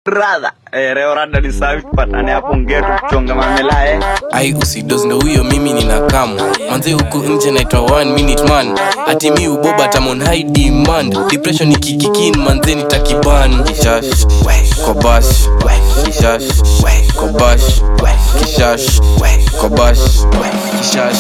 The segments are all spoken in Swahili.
brother eh, leo rada ni safi tupatane hapo ngetu tuchonge mamela eh ai usidos ndo huyo mimi nina kamu manze huku nje naitwa one minute man ati mi uboba tamon high demand depression ikikikin manze nitakiban kishash kobash kishash kobash kishash kobash kishash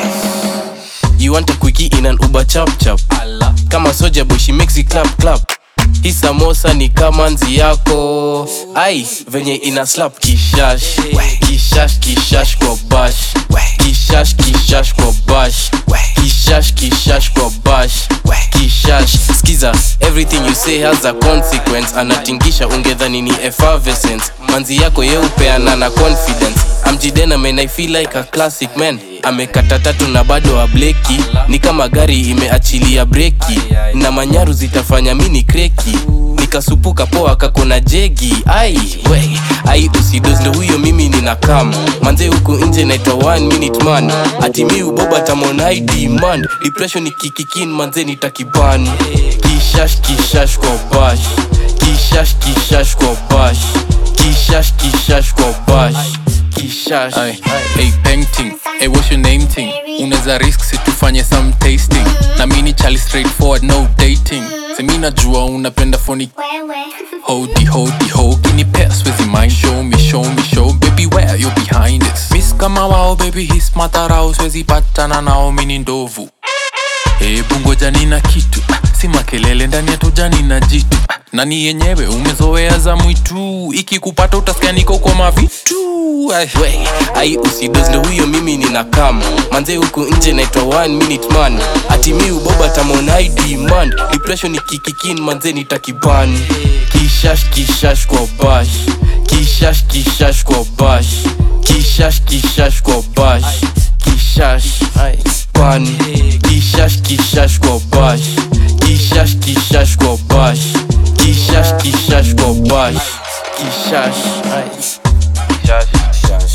You want a quickie in an Uber chap chap Kama soja boy she makes it clap clap Hii samosa ni kama nzi yako ai venye ina slap kishash kishash kishash kwa bash kishash kishash kwa bash kishash kishash kwa bash kishash skiza everything you say has a consequence anatingisha ungedhani ni effervescence manzi yako yeupeana na confidence amjidena man i feel like a classic man amekata tatu na bado ableki ni kama gari imeachilia breki na manyaru zitafanya mini kreki nikasupuka poa kakona jegi ai we ai usidos ndo huyo mimi nina kam manze huku nje naitwa one minute man ati mi uboba tamon high demand depression ikikikin manze nitakiban kishash kishash kwa bash kishash kishash kwa bash kishash kishash kwa bash kishash Ay, hey, painting hey, what's your name thing unaweza risk situfanye some tasting na mini chali straightforward no dating semi najua unapenda phony hodi hodi ho kinipea swezi mind show me show me show baby where you behind it miss kama wao baby his matarao swezi patana nao mini ndovu hebu ngoja nina kitu ah, si makelele ndani ya tojani na jitu ah, nani yenyewe umezoea za mwitu ikikupata utasikia niko kwa mavitu Ay, we ai usidos ndo huyo mimi nina kam manze huku nje naitwa one minute man ati mi uboba tamon high demand depression ikikikin manze nitakiban kishash kishash kwa bash kishash kishash kwa bash kishash kishash kwa bash kishash ai, ban kishash kishash kwa bash kishash kishash kwa bash kishash kishash kwa bash kishash ai. Kishash, kishash.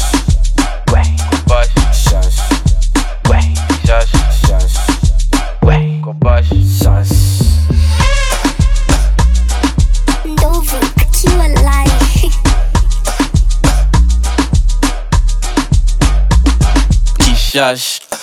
Kobash, kishash. Kishash, kishash. Kobash, kishash. Ndovu akiwa live. Kishash